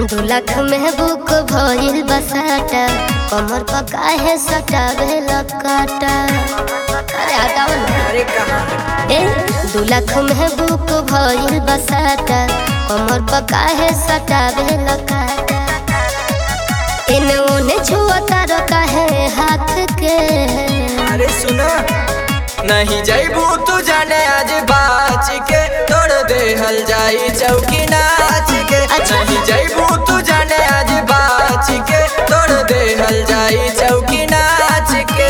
दू लाख में बुक भइल बसाटा कमर पर काहे सटावे लकाटा अरे हटाओ ना अरे कहाँ ए दू लाख में बुक भइल बसाटा कमर पर काहे सटावे लकाटा इने ओने छुअता रो काहे हाथ के अरे सुना नहीं जैबू तू जाने आज बाच के तोड़ दे हल जाई चौकी नाच के अच्छा। नहीं जैबू तू जाने आज बाच के तोड़ दे हल जाई चौकी नाच के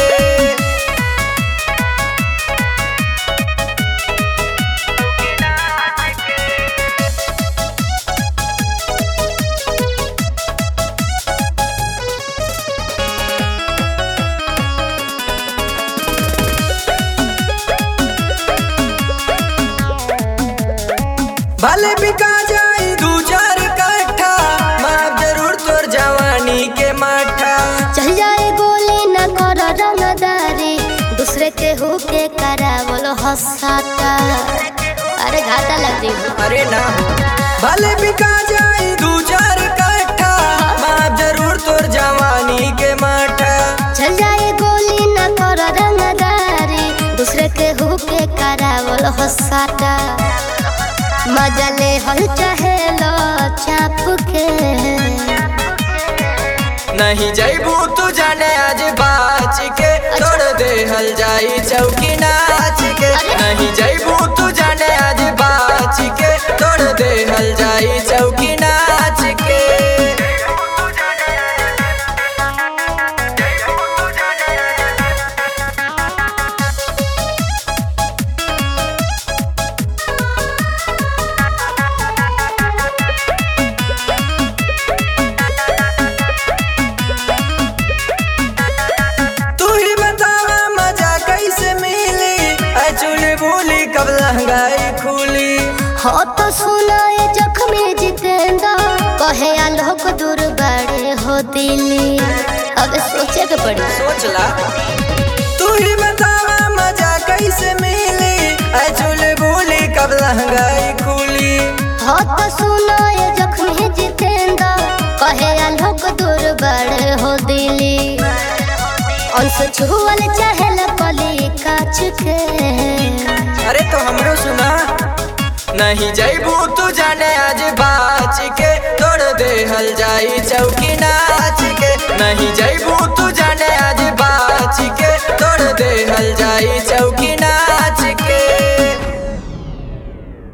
भले बिका जाई दू चार कट्ठा माफ जरूर तोर जवानी के माठा चल जाए गोली न कर रंगदारी दूसरे के होके करावल हसाता अरे घाटा लग जी अरे ना भले बिका जाई दू चार कट्ठा माफ जरूर तोर जवानी के माठा चल जाए गोली न कर रंगदारी दूसरे के होके करावल हसाता मजा ले हल चाहे लो चाप के नहीं जैबू तू जाने आज बाच के तोड़ दे हल जाई चौकी नाच के अरे। नहीं जैबू तू जाने आज बाच के तोड़ दे हल जाई चौकी नाच के तू ही बतावा मजा कैसे मिली अचुल भूली कब लहंगाई खुली हो तो सुनाए जख्मी जितेंद्र कहे आलोक दूर बड़े हो दिल्ली अब सोचे के पड़ी सोच ला तू ही बतावा मजा कैसे मिली अचुल भूली कब लहंगाई खुली हो तो सुनाए जख्मी जितेंद्र कहे आलोक दूर बड़े हो दिल्ली अंश छुअल चाहे कली काच के अरे तो हमरो सुना नहीं जैबू तू जाने आज बाच के तोड़ दे हल जाई चौकी नाच के नहीं जैबू तू जाने आज बाच के तोड़ दे हल जाई चौकी